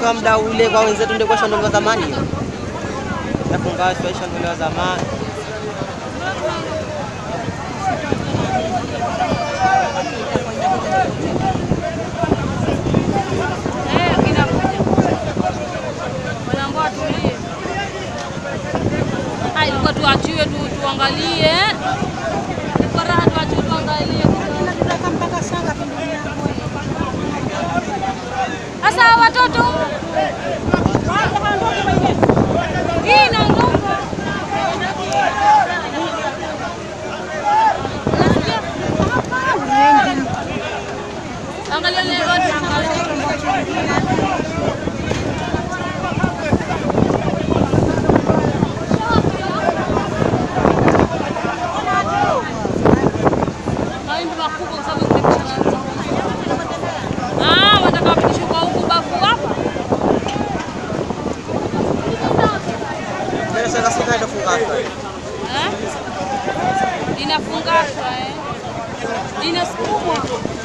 kwa muda ule kwa wenzetu ndio kwa shamba zamani hiyo. Yafungashwa shamba zamani. Eh, kinakuja. Wanaambiwa tulie. Ah, ilikuwa tuachiwe tu tuangalie. Ilikuwa raha tuachiwe tuangalie. Sasa hawa watoto hii inaondoka. Angalia leo watu angalia. Mawimbi makubwa kwa sababu imepishana. Ah, wataka wapitishwe kwa huku bafu hapa. Ndio sasa sasa ndio fungashwa. Eh? Inafungashwa eh. Inasukumwa.